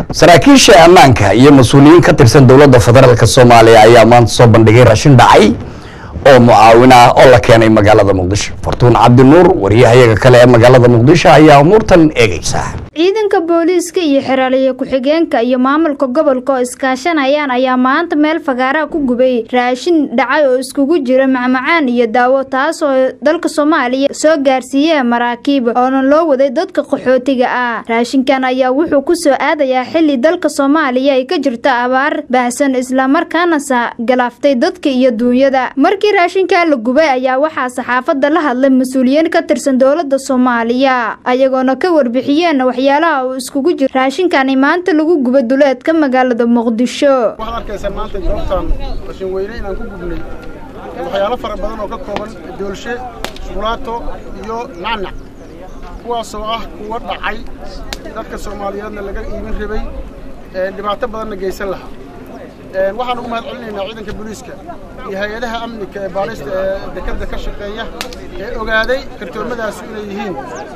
saraakiisha ammaanka iyo mas-uuliyiin ka tirsan dowladda federaalk soomaaliya ayaa maanta soo bandhigay raashin dhacay oo mucaawin ah oo la keenay magaalada muqdisho fartuun cabdinuur wariyahayaga kale ee magaalada muqdisho ayaa umuurtan eegaysa ciidanka booliiska iyo xeraaliye ku-xigeenka iyo maamulka gobolka oo iskaashanayaan ayaa maanta meel fagaaraha ku gubay raashin dhacay oo iskugu jira macmacaan iyo daawo taas oo dalka soomaaliya soo gaarsiiyeen maraakiib oona loo waday dadka qaxootiga ah raashinkan ayaa wuxuu ku soo aadayaa xili dalka soomaaliya ay ka jirto abaar baahsan islamarkaana galaaftay dadka iyo duunyada markii raashinkaa la gubay ayaa waxaa saxaafadda la hadlay mas-uuliyiin ka tirsan dowladda soomaaliya ayagoona ka warbixiyeen waxyaalaha uu iskugu jiro raashinkani maanta lagu guba duleedka magaalada muqdisho waxaad arkaysaa maanta goobtan rashin weyne inaan ku gubnay waxyaalo fara badan oo ka kooban doolshe shukulaato iyo nacnac kuwaasoo ah kuwa dhacay dadka soomaaliyeedna laga iibin rabay dhibaato badanna geysan lahaa waxaan ugu mahad celinaynaa ciidanka booliiska iyo hay-adaha amnika ee baarista ee dekadda ka shaqeeya ee ogaaday kartoomadaasi inay yihiin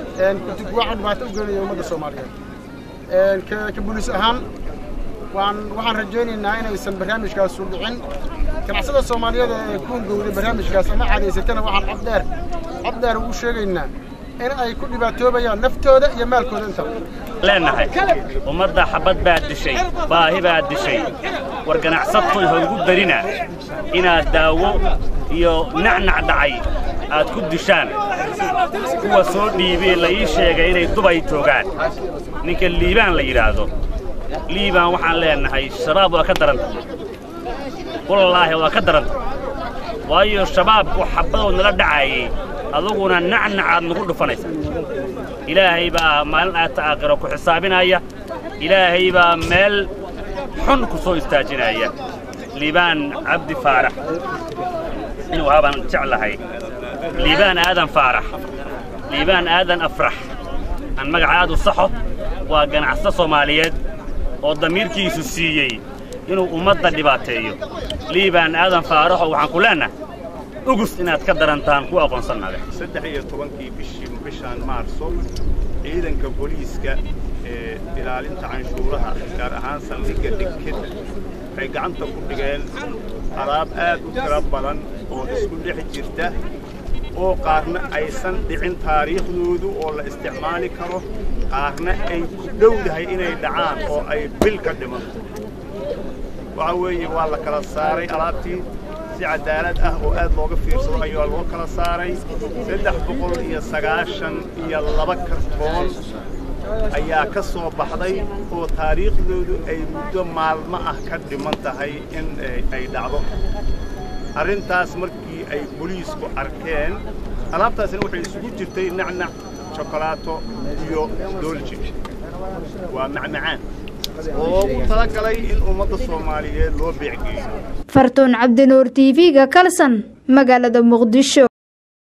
kuwa dhibaato u geenaya ummadda soomaaliyeed ka booliis ahaan waan waxaan rajaynaynaa inaysan barnaamijkaasu dhicin ganacsada soomaaliyeed ee ku hungowday barnaamijkaas ama cadaysatana waxaan cabdheer cabdheer ugu sheegaynaa in ay ku dhibaatoobayaan naftooda iyo maalkooda intaba leenahay ummadda xabad baad dishay baahi baad dishay war ganacsatoy hoogu berina inaad daawo iyo nacnac dhacay aad ku dishaan kuwa soo dhiibee la ii sheegay inay dubay joogaan ninka liibaan la yidhaahdo liibaan waxaan leenahay shabaab waa ka daranta wallaahi waa ka daranta waayo shabaabku xabadoo nala dhacaayey aduguna nacnacaad nagu dhufanaysa ilaahay baa maalin aata aakhiro ku xisaabinaya ilaahay baa meel xun ku soo istaajinaya liibaan cabdi faarax inuu habaan jeclahay liibaan aadan faarax liibaan aadan afrax aan magaca aad u saxo waa ganacsato soomaaliyeed oo damiirkiisu siiyey inuu ummadda dhibaateeyo liibaan aadan faaraxoo waxaan ku leennahay ugus inaad ka darantaan ku aqoonsannade saddex iyo tobankii bishii bishaan maarso ciidanka booliiska ee ilaalinta canshuuraha gaar ahaan saldhigga dhigked waxay gacanta ku dhigeen alaab aad u tiro badan oo isku dhex jirta oo qaarna aysan dhicin taariikhdoodu oo la isticmaali karo qaarna ay ku dhowdahay inay dhacaan oo ay bil ka dhimanto waxa weeye waa la kala saaray alaabtii si cadaalad ah oo aad looga fiirsado ayaa loo kala saaray saddex boqol iyo sagaashan iyo laba kartoon ayaa ka soo baxday oo taariikhdoodu ay muddo maalmo ah ka dhiman tahay in ay dhacdo arrintaas markii ay boliisku arkeen alaabtaasina waxay isugu jirtay nacnac shokolaato iyo doolji waa macmacaan oogu talagalay in ummadda soomaaliyeed loo beecgeeyo fartuun cabdinuur t v-ga kalsan magaalada muqdisho